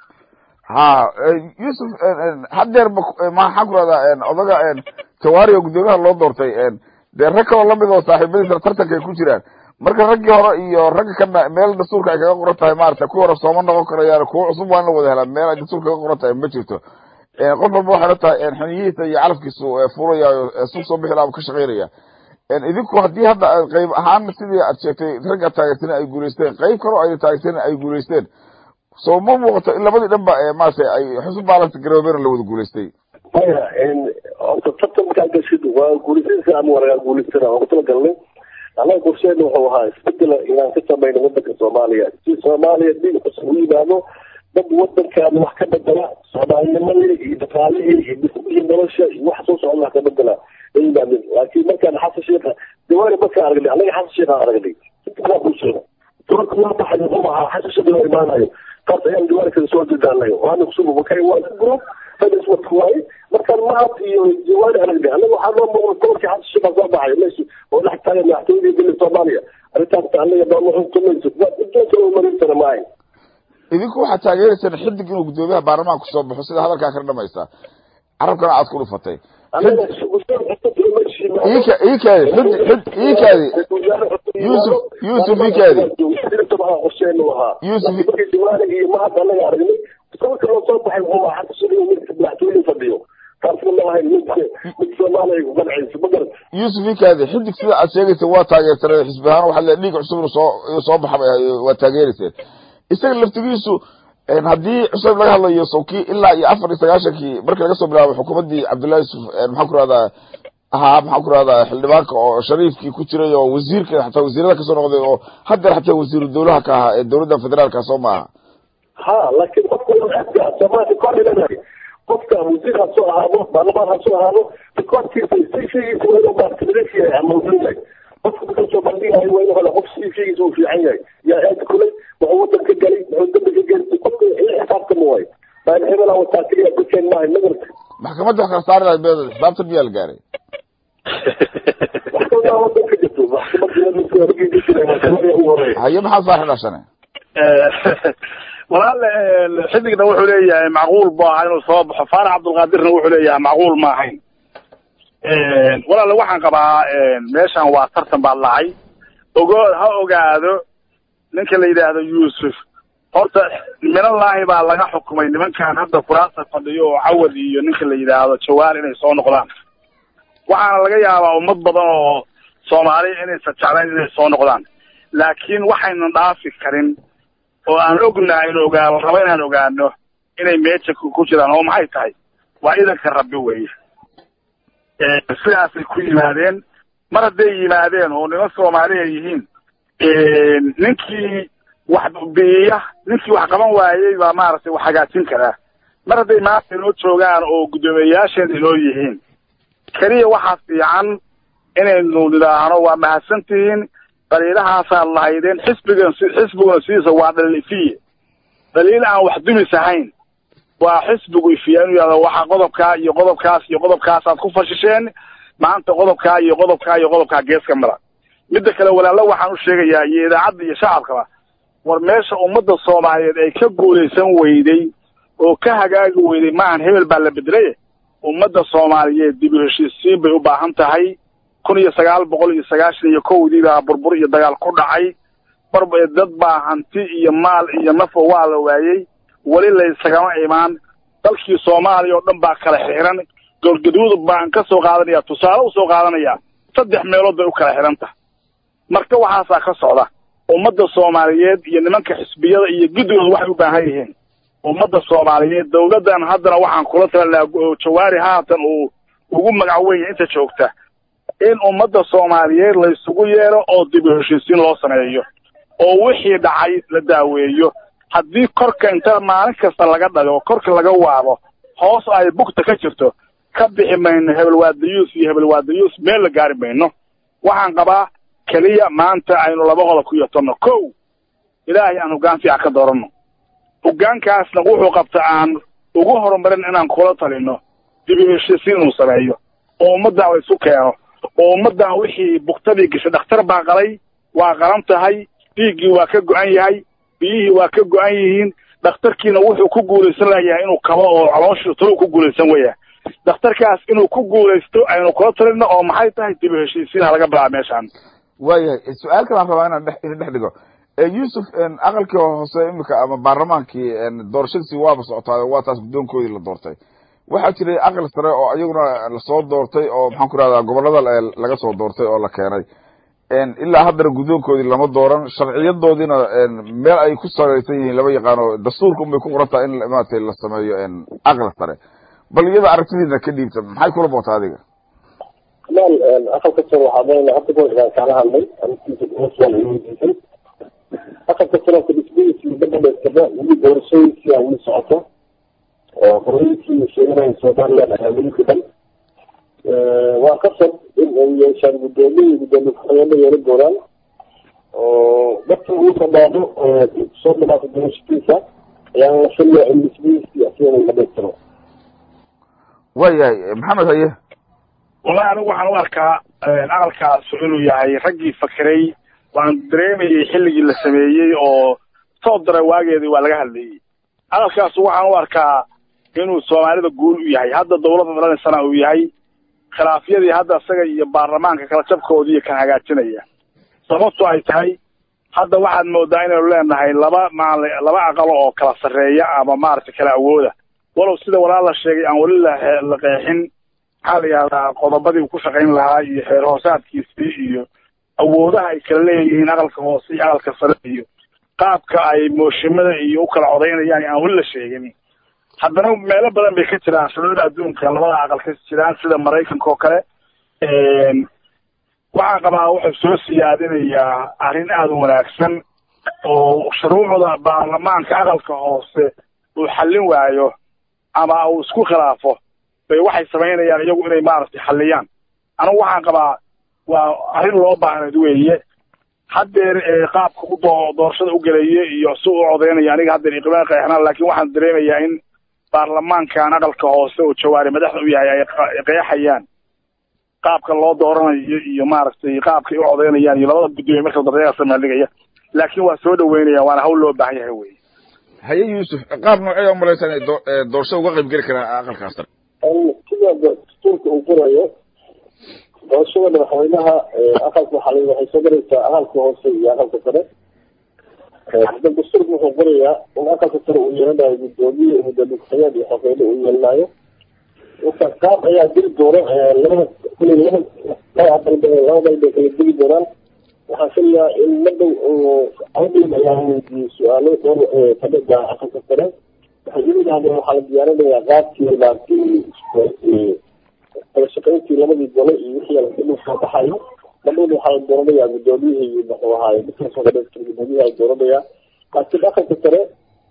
ha yusuf haddeer ma maxaan ku rahdaa odaga jawaari oo guddoomiyaha loo doortay dee rag kaloo lamid oo saaxiibadiisa tartanka ay ku jiraan marka raggii hore iyo ragga kana meel dastuurka ay kaga qoran tahay maarata kuwa hore sooma noqon karayaan kuwa cusub waa in la wada helaa meel ay dastuurka kaga qoran tahay ma jirto qof walba waxay la tahay xiniyihiisa iyo calafkiisu furaya suuq soo bixi laha ka shaqaynaya idinku haddii hadda qayb ahaan sidii aad sheegtay ragga taageersan ay guulaysteen qayb kaloo ayna taageersan ay guulaysteen so ma muuqato in labadii dhanba maarata ay xusub baalanta garoobeen la wada guulaystay maya horta tartankaa gashid waa guulaysanaysa ama wanagaa guulaysana waan kutala galnay annaga qorsheena wuxuu ahaa isbedela inaan ka samayno wadanka soomaaliya si soomaaliya dhiig cusub u yimaado dad wadankaana wax ka bedela soomaalinimadii iyo dhaqaalihii iyo dhismihii nolosha iyo wax soo socda wax ka bedela ay yimaadeen laakiin markaan xasan sheekha jawaari markaan aragnay annaga xasan sheekhaan aragnay sidaa bulshada doorka waa baxay muxuu ahaa xasan sheekha loo imaanayo taas ayaan jawaari kada soo jedaanayo waana kusuba makay waa group fadis wadka waaye markaan mahad iyo jawaari aragnay annaga waxaa loo muuqda doorkii xasan sheekha soo baxay meesha oo dhex taagan madaxtooyadii dalka soomaaliya arrintaas annaga doona xukumayso waa intaas oo mariintana maahay idinku waxaad taageeraysaan xidig inuu guddoomiyaha baarlamaanka kusoo baxo sida hadalkaa kala dhamaysaa carabkana aad ku dhufatay ikaadi ikaadi yusuf yusuf ikaadi yusuf iyo mahad annaga aragnay sababka loo soo baxay wuxuu ahaa xasan sheekh midka madaxtooyada fadhiyo taasna ma ahayn mid mid soomaaliya ku qancaysa ma garan yusuf ikaadi xidig sida aad sheegaysa waa taageersaneen xisbi ahaan waxaa le dhiig cusub inuu soo inuu soo baxa waa taageerayseen isaga laftigiisu haddii cusub laga hadlayo sawkii ilaa iyo afar iyo sagaashankii markii laga soo bilaabo xukuumaddii cabdullahi yusuf maxaan ku rahdaa ahaa maxaan ku rahdaa xildhibaanka oo shariifkii ku jiray oo wasiirka xataa wasiirada kasoo noqday oo haddeer xataa wasiiru dawlaha ka ahaa ee dowladda federaalka soo maaha ha laakiin qofka soomaaliya kor leedahay qofka wasiir ha soo ahaado baarlamaan ha soo ahaado rikoorkiisa sayfigiisa waa inuu maartimidesh yahay ama wuxuu yahay qofka marka soo bandhigayo waa inuu helo qof sayfigiisa uu fiican yahay yaa aad kulay wuxuu wadan ka galay wuxuu dambi ka gelay qofka ila xisaabtama waayo baan hebela wataa keliya dadkeen maahay magarta maxkamadda wax kala saari lahayd beeda xisaabtan miyaa la gaaray maxkamadda wadan ka jirto maxkamadda ugu horeeya haye maxaa saaxi dhashane walaale xidigna wuxuu leeyahay macquul bu ahaa inuu soo baxo faarax cabdulqaadirna wuxuu leeyahay macquul ma ahayn walaale waxaan qabaa meeshan waa tartan baad lahay ogo ha ogaado ninka la yidhaahdo yuusuf horta minallaahi baa laga xukumay nimankan hadda kuraasta fadhiyo oo cawad iyo ninka la yidhaahdo jawaar inay soo noqdaan waxaana laga yaabaa ummad badan oo soomaaliya inaysan jeclayn inay soo noqdaan laakiin waxaynan dhaafi karin oo aan ognahay in ogaano raba inaan ogaano inay meesha ku jiraan oo maxay tahay waa idanka rabbi weeye sidaasay ku yimaadeen mar hadday yimaadeen oo niman soomaaliya yihiin ninkii wax biiya ninkii wax qaban waayey baa maaragtay wax hagaajin karaa mar hadday maanta inoo joogaan oo guddoomiyeyaasheen inoo yihiin keliya waxaa fiican inaynu nidhaahno waa mahadsantihiin daliilahaasaad lahaydeen xisbigan xisbiguna sidiisa waa dhaliil ifiye dhaliil aan wax dumis ahayn waa xisbigu ifiya inuu yihahdo waxa qodobkaa iyo qodobkaas iyo qodobkaasaad ku fashisheen maanta qodobkaa iyo qodobkaa iyo qodobkaa geeska mara midda kale walaalo waxaan u sheegayaa iyo idaacadda iyo shacabkaba war meesha ummadda soomaaliyeed ay ka guulaysan weyday oo ka hagaagi weyday maahan hebel baa la bedelay ummadda soomaaliyeed dib u heshiisiin bay u baahan tahay kun iyo sagaal boqol iyo sagaashan iyo kowdii baa burbur iyo dagaal ku dhacay mar dad baa hanti iyo maal iyo nafo waa la waayey weli laysagama imaan dalkii soomaaliya oo dhan baa kala xiran golgaduud baan ka soo qaadanaya tusaale u soo qaadanaya saddex meelood bay u kala xiran tahay marka waxaasaa ka socda ummadda soomaaliyeed iyo nimanka xisbiyada iyo guddooda waxay u baahan yihiin ummadda soomaaliyeed dawladdan haddana waxaan kula talinaa jawaari haatan uu ugu magac wenya inta joogta in ummadda soomaaliyeed la isugu yeelo oo dib u heshiisiin loo sameeyo oo wixii dhacay la daaweeyo haddii korka inta maalin kasta laga dhago korka laga waabo hoos ay bugta ka jirto ka bixi mayno hebel waadayuus iyo hebel waadayuus meel la gaari mayno waxaan qabaa keliya maanta aynu laba qodob ku yotanno kow ilaahay aan hoggaan fiican ka dooranno hoggaankaasna wuxuu qabta aan ugu horumarin inaan kula talino dib u heshiisiin inuu sameeyo oo ummaddan la isu keeno oo ummaddan wixii buktadii gashay dhakhtar baa qalay waa qalan tahay dhiiggii waa ka go-an yahay biyihii waa ka go-an yihiin dhakhtarkiina wuxuu ku guulaysan layahay inuu kabo oo calooshii taluu ku guulaysan weya dhakhtarkaas inuu ku guulaysto aynu kula talino oo maxay tahay dib u heshiisiin ha laga bilaaba meeshaan waayahay su-aal kalaan rabaa inaan dhex idin dhex dhigo yuusuf aqalkii hoose imika ama baarlamaankii doorashadiisii waaba socotaayo waa taas guddoonkoodii la doortay waxaa jiray aqal sare oo iyaguna lasoo doortay oo maxaan ku rahdaa gobolada laga soo doortay oo la keenay ilaa haddana guddoonkoodii lama dooran sharciyadoodiina meel ay ku salaysan yihiin lama yaqaano dastuurka unbay ku qoran tahay in maratay la sameeyo aqal sare bal iyada aragtidiina ka dhiibta maxay kula boota adiga kamaal aqalka sare waxaa doonayna hadda ka hor kaala hadlay arrintiisa kuhoswaan ay weydiisay aqalka sanadka dhismadiisa muddo dhamaystirna weli doorashadiisii aa weli socoto oo qorooyinkii sheeganaya somaliland ayaa weli dhiban waa qasab in ay yeeshaan guddoomiye iyo guddoomiye ku-xigeenno yeelan doonaan oo dadka uu dhamaado soo dhamaata doorashadiisa ayaa la filaya in dhismadiisii asigana dhamaystiro waayahay maxamed haye wallahi anigu waxaan u arkaa aqalkaas inuu yahay raggii fakiray waan dareemayay xilligii la sameeyey oo soo dara waageedii waa laga hadlayey aqalkaas waxaan u arkaa inuu soomaalida guul u yahay hadda dawladda dhalanaysana uu yahay khilaafyadii hadda isaga iyo baarlamaanka kala jabkoodiiyo kan hagaajinaya sababto ay tahay hadda waxaad moodaa inaynu leenahay laba maal laba aqalo oo kala sarreeya ama maaragtay kala awooda walow sida walaal la sheegay aan weli la la qeexin maxaa la yihahdaa qodobadii uu ku shaqayn lahaa iyo xeer hoosaadkiisii iyo awoodaha ay kala leeyihiin aqalka hoose iyo aqalka sare iyo qaabka ay mooshimada iyo u kala codaynayaan aan weli la sheegin haddana meelo badan bay ka jiraan shuruucda adduunka labada aqal ka jiraan sida maraykanka oo kale waxaan qabaa wuxuu soo siyaadinayaa arrin aada u wanaagsan oo shuruucda baarlamaanka aqalka hoose uu xallin waayo ama uu isku khilaafo bay waxay samaynayaan iyagu inay maaragtay xalliyaan anigu waxaan qabaa waa arrin loo baahnayd weeye haddeer qaabka u doo doorashada u gelaya iyo si u codaynaya aniga haddeer iqbaan qeexnaan laakiin waxaan dareemayaa in baarlamaankan aqalka hoose oo jawaari madaxda u yahay ay qeexayaan qaabka loo dooranayo iyo maaragtay qaabka ay u codaynayaan iyo labada guddoomiye marka daryaasa meeldhigaya laakiin waa soo dhaweynaya waana hawl loo baahan yahay wey haye yuusuf qaab noocee umalaysa inay doorashada uga qayb geli karaan aqalkaas sare sida dastuurka uu qorayo doorashada madaxweynaha aqalka waxaa waxay soo garaysaa aqalka hoose iyo aqalka sare hadda dastuurka wuxuu qorayaa in aqalka sare uu yeelanayo guddoomiye guddoomiye ku-xigeen iyo xogeyne uu yeelanayo marka qaab ayaa diri doona labada kuli laba laba dalba laba dal bay kala digi doonaan waxaan filayaa in madhow awdin ayaa weydiiyey su-aalo dhowr kamida aqalka sare waxay yimid hadeen waxaa la diyaarinayaa qaabkii maaragtay kala shaqayntii labadii gole iyo wixii alkadhuu soo baxayo madhowna waxaa la dooranayaa guddoomiyihii muxuu ahaaye midkaasoo dhamaystir guddoomiyaha la dooranayaa laakiin aqalka sare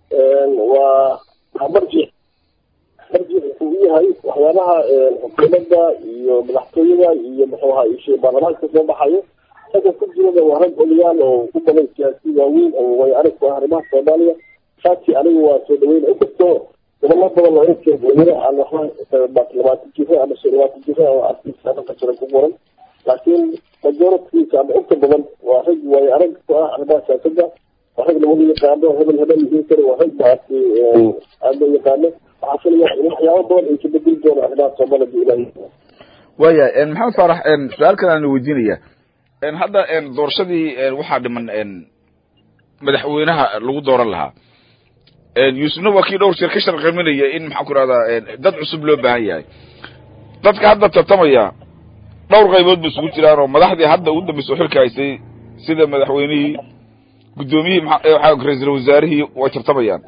waa waa marjic marjic wuxuu u yahay waxyaabaha xukuumadda iyo madaxtooyada iyo muxuu ahaa ishe baarlamaanka kasoo baxayo ragga ku jirada waa rag odayaal oo ku badan siyaasi waaweyn oo way arag ku ah arrimaha soomaaliya saasi anigu waa soo dhaweyn inkastoo gobollo badan oo inka weliba aan waxba labaatan jiro ama shan labaatan jiro oo arkiisa dhanka jira ku qoran laakiin majoritiisa ama inta badan waa rag way arag ku ah arrimaha siyaasadda waa rag lagu yaqaano hebel hebel yihiin kara waa rag maaragtay aada loo yaqaano waxaa filaya in waxyaabo badan ay ka bedeli doona arrimaha soomaalida ilaahi waayahay maxamed faarax su-aal kale aan weydiinaya hadda doorashadii waxaa dhiman madaxweynaha lagu dooran lahaa yuusufna waa kii dhowr jeer ka sharqaminaya in maxaan ku rahdaa dad cusub loo baahan yahay dadka hadda tartamaya dhowr qaybood ba isugu jiraan oo madaxdii hadda ugu dambaysa oo xilka haysay sida madaxweynihii guddoomiyihii ra-iisul wasaarihii way tartamayaan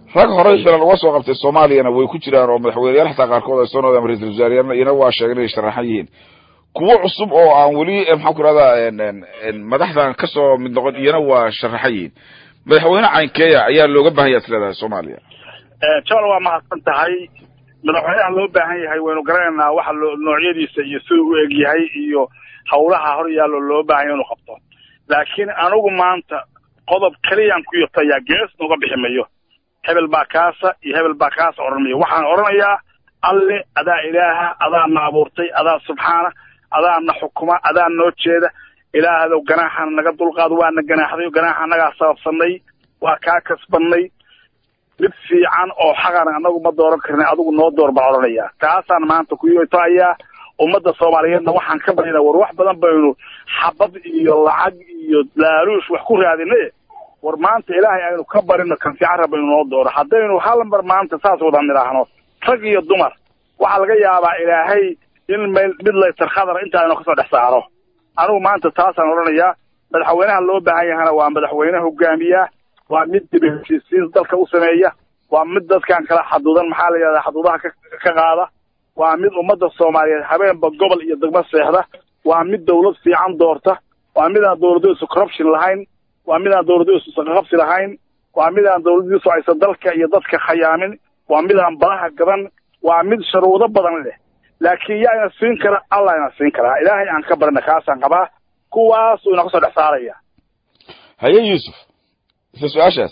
rag horey xilal uga soo qabtay soomaaliyana way ku jiraan oo madaxweyneyaal xataa qaarkood ay soo noqdeen ama ra-iisul wasaareyaalna iyana waa sheegeen inay sharaxan yihiin kuwo cusub oo aan weli maxaan ku rahdaa madaxdan kasoo mid noqon iyana waa sharaxan yihiin madaxweyne caynkeeya ayaa looga baahan yaha isleedahay soomaaliya jol waa mahadsan tahay madaxweynaha loo baahan yahay waynu garanaynaa waxa loo noocyadiisa iyo siduu u eg yahay iyo hawlaha hor yaallo loo baahan yahay inuu qabto laakiin anigu maanta qodob keliyaan ku yirtayaa gees nooga bixi mayo hebel baa kaasa iyo hebel baa kaasa odhan mayo waxaan odhanayaa alle adaa ilaaha adaa na abuurtay adaa subxaana adaa na xukuma adaa noo jeeda ilaahdow ganaaxana naga dulqaado waana ganaaxday ganaaxa annagaa sababsanay waa kaa kasbannay mid fiican oo xaqana annagu ma dooran karna adigu noo door baan odhanayaa taasaan maanta ku yotahayaa ummadda soomaaliyeedna waxaan ka barinaa war wax badan baynu xabad iyo lacag iyo laaluush wax ku raadinay war maanta ilaahay aynu ka barino kan fiican rabaynu noo dooro haddaynu hal mar maanta saas wada nidhaahno rag iyo dumar waxaa laga yaabaa ilaahay in meel mid laytar khadar inta aynu kasoo dhex saaro anigu maanta taasaan odhanayaa madaxweynaha loo baahan yahana waa madaxweyne hogaamiya waa mid dib heshiisiin dalka u sameeya waa mid dadkan kala xaduudan maxaa la yidhahdaa xaduudaha ka ka qaada waa mid ummadda soomaaliyeed habeenba gobol iyo degmo seexda waa mid dawlad fiican doorta waa mid aan dawladdiisu corruption lahayn waa mid aan dawladdiisu saqaqabsi lahayn waa mid aan dawladdiisu aysan dalka iyo dadka khayaamin waa mid aan badaha gaban waa mid sharuudo badan leh laakiin yaa ina siin kara allah ina siin karaa ilaahay aan ka barana kaasaan qabaa kuwaasuu ina kasoo dhex saaraya haye yuusuf isla su-aashaas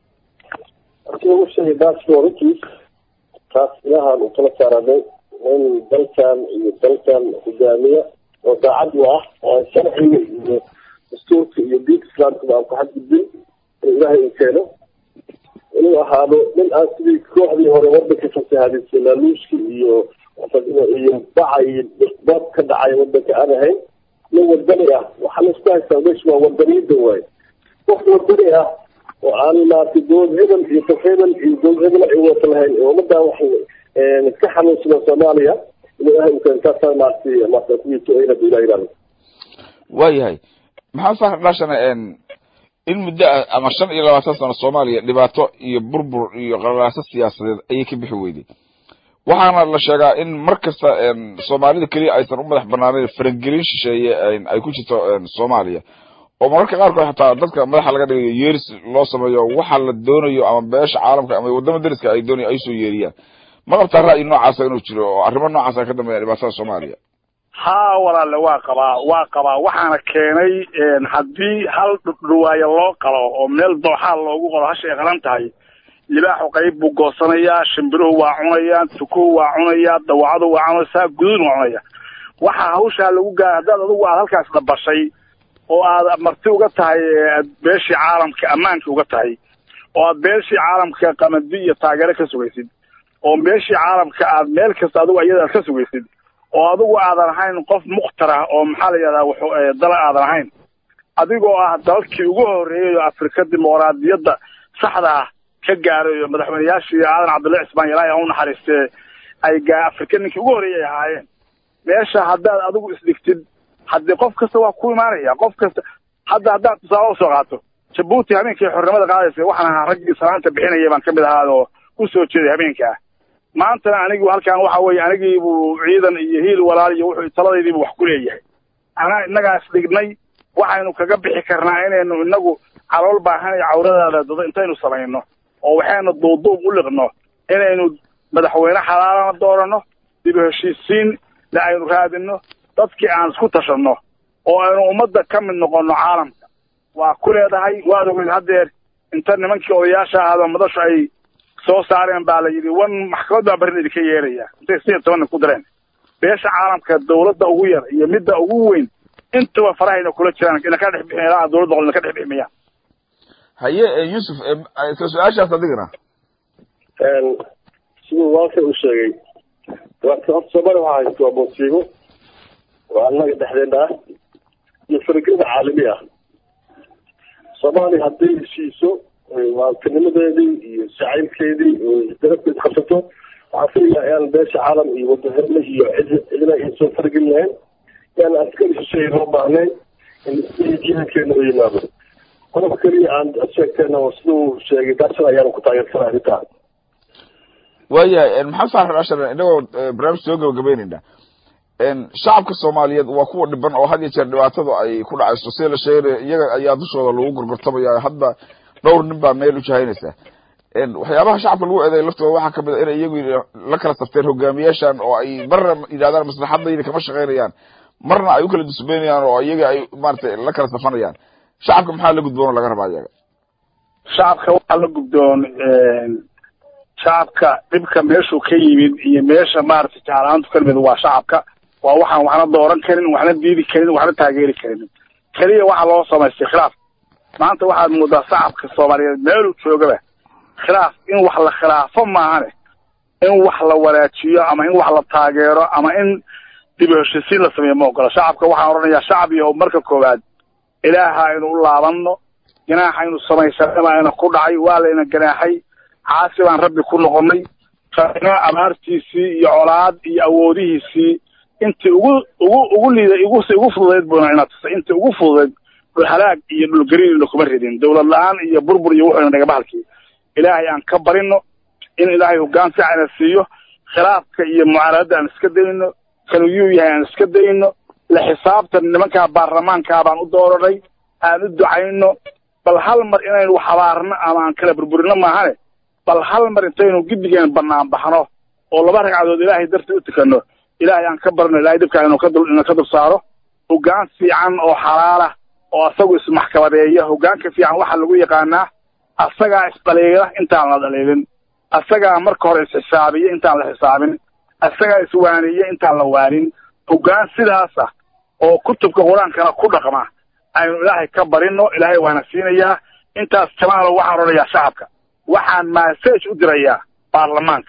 markii lagu sheegay baasboorkiis taas ilahaan u kala saaranay in dalkan iyo dalkan hogaamiya oo daacad u ah oo aan sharciga iyo dastuurka iyo diinka islaamkaba aan ku xadgudbin in ilaahay uu keeno inuu ahaado nin aan sidii kooxdii hore wadanka fasahaadisay laaluushka iyo iyo baca iyo dad ka dhacay wadanka aan ahayn nin wadani ah waxaa laisku haystaa meesha waa wadaniyada waaye qof wadani ah oo aan maaragtay dowlad hebel iyo dad hebel iyo dowlad hebel ay wata lahayn ee ummadan wax ka xanuunsada soomaaliya in ilaahay uu keeno taasaa maaragtay maaragtay kuwiito ayna ilaah ilaalo waayahay maxaa saa dhashana in muddo ah ama shan iyo labaatan sano soomaaliya dhibaato iyo burbur iyo qalalaaso siyaasadeed ayay ka bixi weyday waxaana la sheegaa in mar kasta soomaalida keliya aysan u madax banaaneyn farangelin shisheeye ay ku jirto soomaaliya oo mararka qaarkood xataa dadka madaxa laga dhigayo yeeris loo sameeyo waxa la doonayo ama beesha caalamka ama wadama dariska ay doonayo ay soo yeeriyaan ma qabtaa ra'yi noocaasa inuu jiro oo arrimo noocaas ay ka dambeeyaan dhibaatada soomaaliya haa walaale waa qabaa waa qabaa waxaana keenay haddii hal dhudhuwaayo loo qalo oo meel dooxaal loogu qalo hasha ay qalan tahay libaaxu qayb buu goosanayaa shimbiruhu waa cunayaan tukuhu waa cunayaa dawacadu waa cunaysaa gudun waa cunaya waxaa hawshaa lagu gaara haddaad adugu aad halkaas dabashay oo aad marti uga tahay beeshii caalamka ammaanka uga tahay oo aad beeshii caalamka qamadi iyo taageero ka sugaysid oo beeshii caalamka aad meel kasta adigu iyadaad ka sugaysid oo adigu aadan ahayn qof mukhtarah oo maxaa la yidhahdaa wuxuu dala aadan ahayn adigoo ah dalkii ugu horreeyay oo afrika dimuqraadiyadda saxda ah ka gaaray oo madaxweyneyaashii aadan cabdullahi cismaan ilaahay ha u naxariistee ay gaa afrika ninkii ugu horreeyay ay ahaayeen meesha haddaad adigu isdhigtid haddii qof kasta waa ku imaanaya qof kasta hadda haddaad tusaale usoo qaato jabuuti habeenkii xornimada qaadaysa waxaan ahaa raggii salaanta bixinaya baan ka mid ahaa oo u soo jeeday habeenkaa maantana anigu halkan waxa weeye anigiibuu ciidan iyo hiil walaal iyo wuxuu taladaydiibu wax ku leeyahay anaa innagaa isdhignay waxaynu kaga bixi karnaa inaynu inagu calool baahan iyo cawradaada dado intaynu samayno oo waxaynu duuduub u liqno inaynu madaxweyne xalaalana dooranno dib heshiisiin le aynu raadinno dadkii aan isku tashanno oo aynu ummadda ka mid noqonno caalamka waa ku leedahay waad ogeyd haddeer inta nimankii odayaasha ahaado madashu ay soo saareen baa la yidhi wan maxkamad baa barin idinka yeeraya intay sideed toban nin ku direen beesha caalamka dawladda ugu yar iyo midda ugu weyn intaba farahayna kula jiraan ina ka dhex bixin ilaa dawladda qol ina ka dhex biximiyaan haye yuusuf isla su-aashaas adigana siduu walka u sheegay horta soomaaliya waxaa haysta waa musiibo waa annaga dhexdeena ah iyo faragelida caalami ah soomaaliya hadday heshiiso waakanimadeedii iyo jacaylkeedii darafkeed qabsato waxaa filayaa inaan beesha caalam iyo wadahadle iyo cid cidna ay soo faragelin lahayn yaan askari shisheeye loo baahnayn in ciidankeena u yimaado qodob keliya aan sheegtayna oo siduu sheegay daashan ayaanu ku taageersanay arrintaa waayahay maxamed saalax ashar inagoo barnaamij soo gabagabeynayna shacabka soomaaliyeed waa kuwa dhiban oo had iyo jeer dhibaatada ay ku dhacayso sida la sheegay iyaga ayaa dushooda lagu gorgortamaya hadda dhowr nin baa meel u jahaynaysa waxyaabaha shacabka lagu eedeey laftooda waxaa kamid a inay iyagu la kala safteen hogaamiyaashan oo ay marna yidhahdaan maslaxadayda kama shaqaynayaan marna ay u kala dusbeynayaan oo iyaga ay maratay la kala safanayaan shacabka maxaa la gudboon oo laga rabaa iyaga shacabka waxaa la gudboon shacabka dhibka meeshuu ka yimid iyo meesha maaragtay jeclaantu ka nimid waa shacabka waa waxaan waxna dooran karin waxna diidi karin waxna taageeri karin keliya waxaa loo samaystay khilaaf maanta waxaad moodaa shacabka soomaaliyeed meeluu joogaba khilaaf in wax la khilaafo maahane in wax la wanaajiyo ama in wax la taageero ama in dib u heshisiin la sameeyo ma ogola shacabka waxaan odhanayaa shacab iyo marka koowaad ilaaha aynu u laabanno ganaaxa aynu samaysanaba ayna ku dhacay waa layna ganaaxay caasi baan rabbi ku noqonnay rabbina abaartiisii iyo colaad iyo awoodihiisii intii ugu ugu ugu liida igu ugu fududayd buuna ina tusay intii ugu fududayd dhul halaag iyo dhul gariirna kuma ridin dawlad la-aan iyo burbur iyo wuxuuna naga bahalkii ilaahay aan ka barino in ilaahay hoggaan fiicana siiyo khilaafka iyo mucaaradada aan iska dayno kaliyuu yahay aan iska dayno la xisaabtan nimankaa baarlamaankaa baan u dooranay aan u ducayno bal hal mar inaynu wax habaarno ama aan kala burburino maahane bal hal mar intaynu giddigeen bannaan baxno oo laba ragcadood ilaahay dartii u tukano ilaahay aan ka barno ilahay dhibkaa inuu ka dul inuu ka dul saaro hoggaan fiican oo xalaala oo asagu ismaxkamadeeya hoggaanka fiican waxaa lagu yaqaanaa asagaa isdhaliila intaan la dhaliilin asagaa marka hore isxisaabiya intaan la xisaabin asagaa iswaaniya intaan la waanin hoggaan sidaas ah oo kutubka qur-aankana ku dhaqma aynu ilaahay ka barino ilaahay waana siinayaa intaas jamaalo waxaan odhanayaa shacabka waxaan massage u dirayaa baarlamaanka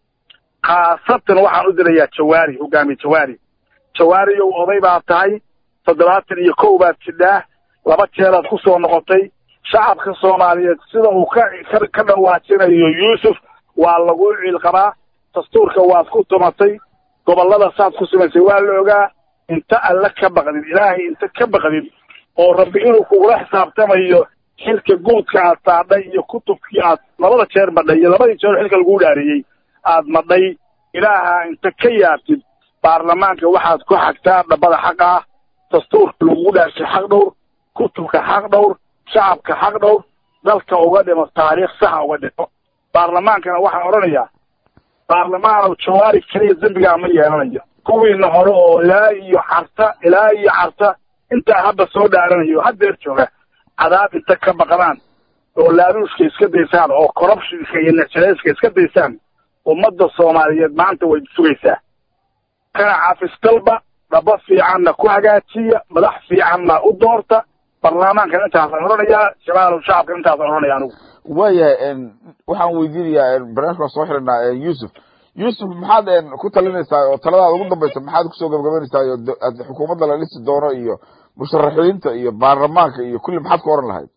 khaasatan waxaan u dirayaa jawaari hogaamiye jawaari jawaariyow oday baad tahay toddobaatan iyo kow baad jidhaa laba jeeraad ku soo noqotay shacabka soomaaliyeed sida uu ka ka dhawaajinayo yuusuf waa lagu ciilqabaa dastuurka waad ku tumatay gobollada saad ku samaysay waa la ogaa inta alle ka baqdid ilaahay inta ka baqdid oo rabbi inuu kugula xisaabtamayo xilka guudka aad saadhay iyo kutubkii aad labada jeer madhay iyo labadii jeer xilka laguu dhaariyey aad madhay ilaaha inta ka yaabtid baarlamaanka waxaad ku xagtaa dhabbada xaqa ah dastuurka lagugu dhaarshay xaq dhowr kutubka xaq dhowr shacabka xaq dhowr dalka uga dhimo taariikh saxa uga dhimo baarlamaankana waxaan odhanayaa baarlamaanow jawaari keliya dembigaa ma yeelanayo kuwiina hore oo ilaa iyo carta ilaa iyo carta intaa hadda soo dhaaranayo haddeer jooga cadaab inta ka baqdaan oo laaluushka iska daysaan oo corruptionka iyo necjareyska iska daysaan ummadda soomaaliyeed maanta way sugaysaa kana caafistalba dhaba fiicanna ku hagaajiya madax fiicanna u doorta baarlamaankan intaasaan odhanayaa shabaalow shacabka intaasaan odhanaya anigu waayahay waxaan weydiinayaa barnaamijkaan soo xiranaa yuusuf yuusuf maxaad ku talinaysaa oo taladaada ugu dambaysa maxaad kusoo gabagabaynaysaa iyo xukuumadda la dhisi doono iyo musharaxiinta iyo baarlamaanka iyo kulli maxaad ku oran lahayd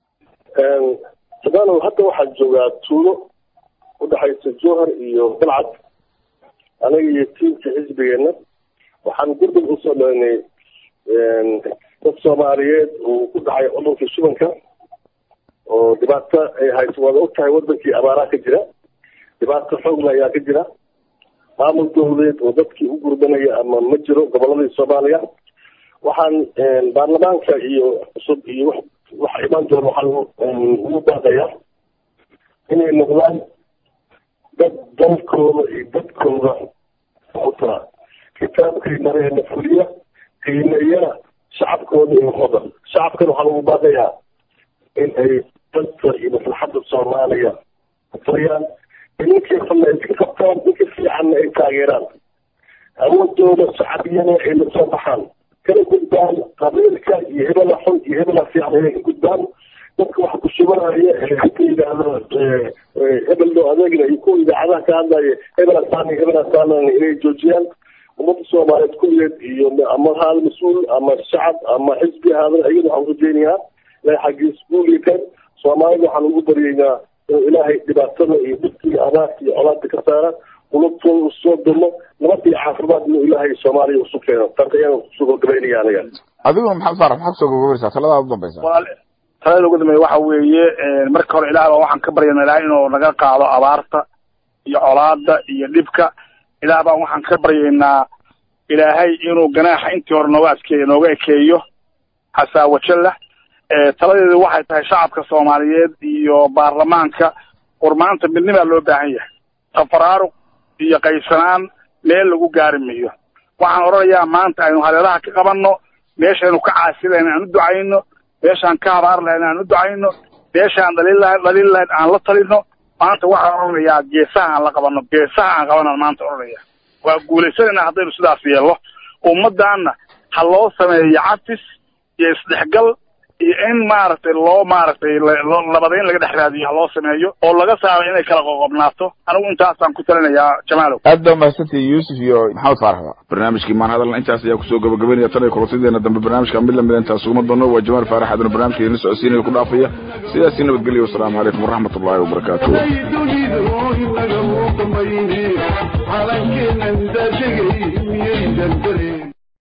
shabaalow hadda waxaan joogaa tuulo udhexaysa jowhar iyo balcad aniga iyo tiimka xisbigeenna waxaan gurdib usoo dhaynay dad soomaaliyeed uu ku dhacay cudurkii shubanka oo dhibaato ay hayso waad og tahay wadankii abaaraa ka jira dhibaato xoogla ayaa ka jira maamul dowladeed oo dadkii u gurbanaya ama ma jiro goboladii soomaaliya waxaan baarlamaanka iyo cusub iyo wax waxa imaan doona waxaan ugu baaqayaa inay noqdaan dad dalkooda iyo dadkooda u tara kitaabkay mareena fuliya qiimeeyana shacabkooda iyo waxooda shacabkan waxaan ugu baaqayaa in ay dadka iyo maslaxadda soomaaliya utariyaan ninkii xunna ay ka qabtaan ninka fiicanna ay taageeraan awoodooda shacabiyana ay la soo baxaan kala gudbaan qabiilka iyo hebela xun iyo hebela fiican inay ka gudbaan dadka wax ku shubanaya ee haka yidhaahdo hebel loo adeegna iyo kuwa idaacadaha ka hadlaya hebela saan iyo hebela saanan inay joojiyaan ummadda soomaaliyeed kulligeed iyo ama haal mas-uul ama shacab ama xisbi haadan ayada waxaan rajeynayaa ilahay xaggiis guulikan soomaalida waxaan ugu baryaynaa inuu ilaahay dhibaatada iyo dhibka iyo abaarka iyo colaadka ka saara qulubtooda u soo dumo nabad iyo caafimaad inuu ilaahay soomaaliya usu keeno taas ayaan kusoo gabagabaynaya aniga adiguna maxamed faarax maxaa kusoo gabagabaynaysaa taladaada u dambaysa walaal talada ugu dambeeya waxa weeye marka hore ilaah baa waxaan ka baryana ilaah inuu naga qaado abaarta iyo colaada iyo dhibka ilaah baan waxaan ka baryaynaa ilaahay inuu ganaaxa intii hore nooga adkeeyo nooga ekeeyo xasaawajalla taladeedu waxay tahay shacabka soomaaliyeed iyo baarlamaanka war maanta midnimaa loo baahan yahay tafaraaruq iyo qaysanaan meel lagu gaari mayo waxaan odhanayaa maanta aynu hareeraha ka qabanno meeshaynu ka caasi lahayn aan u ducayno meeshaan ka habaar lahayn aan u ducayno meeshaan dhaliil lahayn dhaliil lahayn aan la talino maanta waxaan odhanayaa geesaha aan la qabanno geesaha aan qabanaan maanta odhanaya waa guulaysanaynaa haddaynu sidaas yeelno ummadaanna ha loo sameeyo cafis iyo isdhexgal iyo in maaragtay loo maaragtay labadayn laga dhex raadiyo ha loo sameeyo oo laga saaro inay kala qoqobnaato anigu intaasaan ku talinayaa jamaalow aad baa mahadsantihi yuusuf iyo maxamed faaraxda barnaamijkii maan hadalna intaas ayaa kusoo gabagabaynaya tan iyo kulantideena dambe barnaamijka mid lamida intaan suguma doono waa jamaal faarax aduna barnaamijka idin socodsiinaya ku dhaafaya sidaasi nabadgelyo wasalaamu calaykum waraxmat ullahi wabarakaatu dunidu inaga muuqmayne calankeenan daashagay miyaydan dareen